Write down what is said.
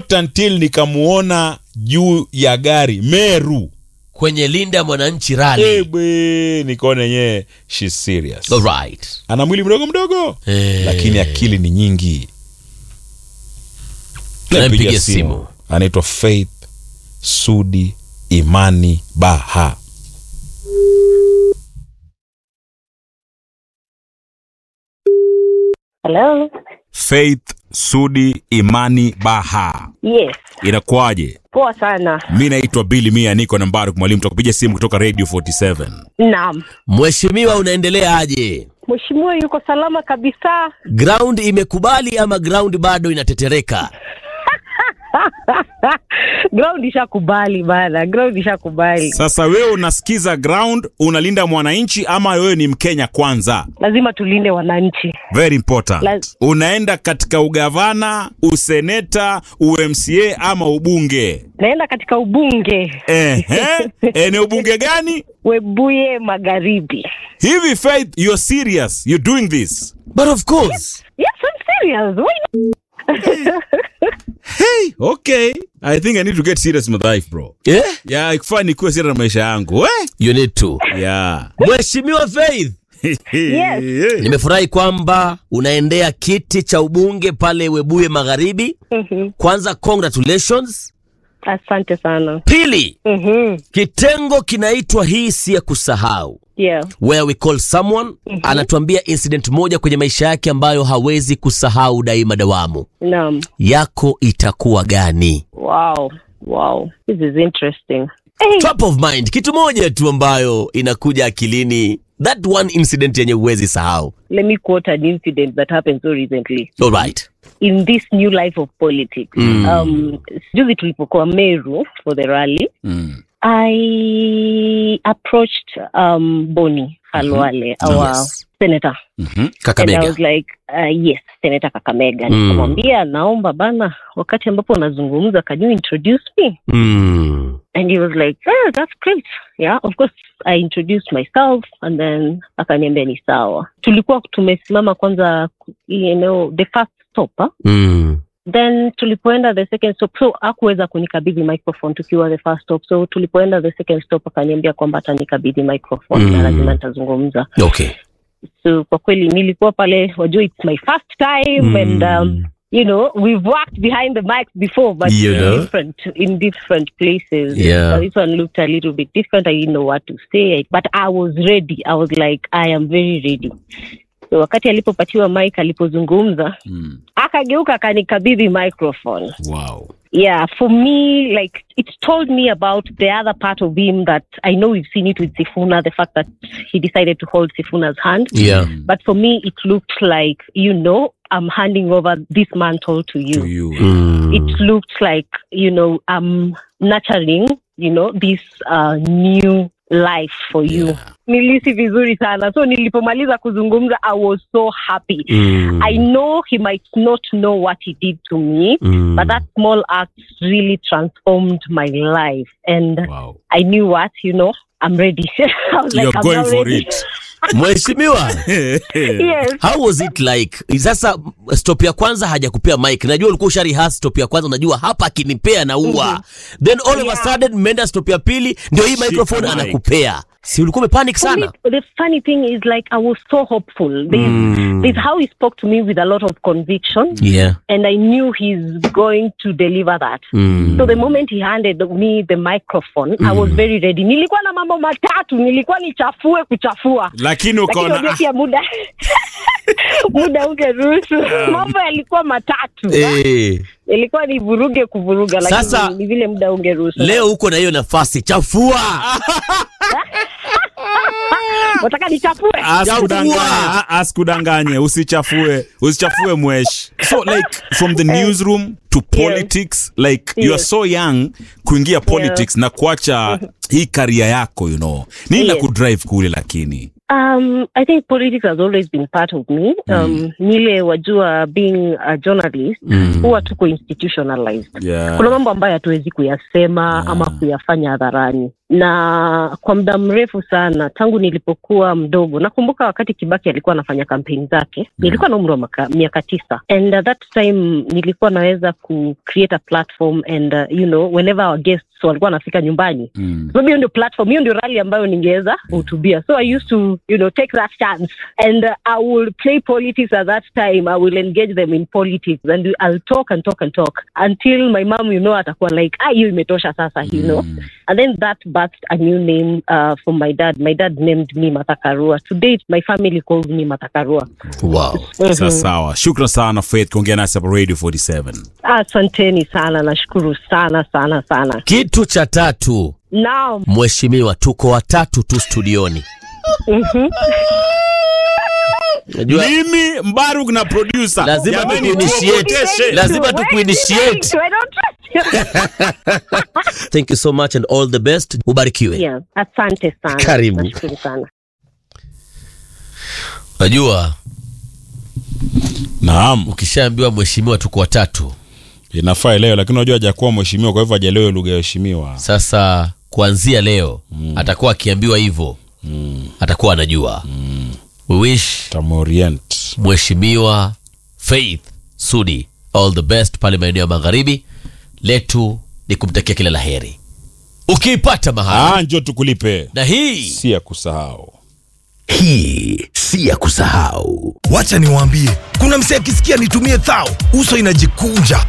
not until nikamuona juu ya gari Meru kwenye linda mwananchi rali Ebe, nikaona yenyewe she's serious Alright. ana mwili mdogo mdogo Eh. lakini akili ni nyingi Nampigia Nampigia simu. anaitwa Faith Sudi Imani Baha Hello. Faith Sudi Imani Baha Yes. inakuwaje Poa sana. mi naitwa Billy Mia niko nambari mwalimu tukapiga simu kutoka Radio 47 Naam. Mheshimiwa, unaendelea aje? Mheshimiwa yuko salama kabisa. Ground imekubali ama ground bado inatetereka? Ground ishakubali bana. Ground ishakubali. sasa wewe unasikiza ground unalinda mwananchi ama wewe ni mkenya kwanza Lazima tulinde wananchi. very important Laz- unaenda katika ugavana useneta umca ama ubunge Naenda katika ubunge Ehe. eneo bunge gani Webuye Magharibi. hivi faith you're serious you're doing this But of course. Yes, I'm serious. Why not? hey okay i think i need to get serious with life bro Eh? yeah ikufaa nikuwe serious na maisha yangu eh? You need to. yeah Mheshimiwa Faith, Yes. nimefurahi kwamba unaendea kiti cha ubunge pale Webuye Magharibi. Mhm. Kwanza congratulations. Asante sana. Pili, Mhm. kitengo kinaitwa hii si ya kusahau. Yeah. where we call someone anatuambia incident moja kwenye maisha yake ambayo hawezi kusahau daima dawamu Naam. yako itakuwa gani Wow. Wow. This is interesting. Hey. top of mind kitu moja tu ambayo inakuja akilini that one incident yenye huwezi sahau Let me quote an incident that happened so recently. alright in this new life of politics. Mm. Um, juzi tulipokuwa Meru for the rally, Mm. I approached um, Boni Halwale, our Yes. senator. Mhm. And I kakamega was like, uh, yes, Senator Kakamega. Mm. Nikamwambia, naomba bana, wakati ambapo unazungumza, can you introduce me? mm. And he was like, yeah, that's great. Yeah, of course, I introduced myself and then akaniambia ni sawa. Tulikuwa tumesimama kwanza, hii eneo, the first stop, huh? Mm. then tulipoenda the second stop so akuweza kunikabidhi microphone tukiwa the first stop so tulipoenda the second stop akaniambia kwamba atanikabidhi microphone Mm. na lazima nitazungumza okay so kwa kweli nilikuwa pale wajua it's my first time Mm. and um, you know we've worked behind the mics before but You in know. different in different places Yeah. Uh, this one looked a little bit different i didn't know what to say but i was ready i was like i am very ready so wakati alipopatiwa mic alipozungumza Mm. akageuka akanikabidhi microphone wow yeah for me like it told me about the other part of him that i know we've seen it with sifuna the fact that he decided to hold sifuna's hand yeah but for me it looked like you know i'm handing over this mantle to you, to you mm. it looked like you know i'm nurturing you know this uh, new life for you Yeah. nilisi vizuri sana so nilipomaliza kuzungumza i was so happy Mm. i know he might not know what he did to me Mm. but that small act really transformed my life and wow i knew what you know i'm ready I was like, you're I'm going now for ready. it mheshimiwa yes how was it like sasa stop ya kwanza hajakupea mic najua ulikuwa usharihas stop ya kwanza unajua hapa akinipea na ua then all of a Yeah. sudden mmeenda stop ya pili ndio hii Shika microphone mic. anakupea si ulikuwa umepanic For me, sana the funny thing is like i was so hopeful there's, Mm. there's how he spoke to me with a lot of conviction yeah and i knew he's going to deliver that mm. so the moment he handed me the microphone i was very ready nilikuwa na mambo matatu nilikuwa nichafue kuchafua lakini lakini ukaona unajua ah, pia muda muda ungeruhusu mambo yalikuwa matatu eh, ilikuwa ni vuruge kuvuruga lakini Sasa, ni vile muda ungeruhusu leo uko na hiyo nafasi chafua wataka nichafue asikudanganye Chafua. ah, asikudanganye usichafue usichafue mwesh so like from the newsroom to politics like you are Yes. so young kuingia politics na kuacha hii karia yako you know nini la Yes. kudrive kule lakini Um, I think politics has always been part of me. Um, nile wajua being a journalist huwa tuko institutionalized. yeah. Kuna mambo ambayo hatuwezi kuyasema ama kuyafanya hadharani. na kwa muda mrefu sana tangu nilipokuwa mdogo nakumbuka wakati kibaki alikuwa anafanya kampeni zake nilikuwa na umri wa maka- miaka tisa and at that time nilikuwa naweza ku create a platform and uh, you know whenever our guests walikuwa wanafika nyumbani Mm. sababu hiyo ndio platform hiyo ndio rally ambayo ningeweza kuhutubia so i used to you know take that chance and uh, i will play politics at that time i will engage them in politics and i'll talk and talk and talk until my mom you know atakuwa like ah hiyo imetosha sasa you know and then that birthed a new name uh, for my dad my dad named me matakarua to date my family calls me matakarua wow. Sawa sawa. Shukran sana Faith kuongea nasi hapa Radio 47. asanteni sana nashukuru sana sana sana kitu cha tatu now mheshimiwa tuko watatu tu studioni Unajua, Mimi Mbaruk na producer. lazima Jamani, tukuinitiate tuogoteshe. lazima tukuinitiate I don't trust thank you so much and all the best ubarikiwe yeah, asante sana Karibu. nashukuru sana unajua Naam. ukishaambiwa mheshimiwa tuko watatu Inafaa leo lakini unajua hajakuwa mheshimiwa kwa hivyo hajaelewa lugha ya heshimiwa. sasa kuanzia leo atakuwa akiambiwa hivyo atakuwa anajua we wish Tamorient. mheshimiwa faith sudi all the best pale maeneo ya magharibi letu ni kumtakia kila la heri ukiipata mahali Ah, njoo tukulipe. na hii Si ya kusahau. hii si ya kusahau wacha niwaambie kuna msee akisikia nitumie thao uso inajikunja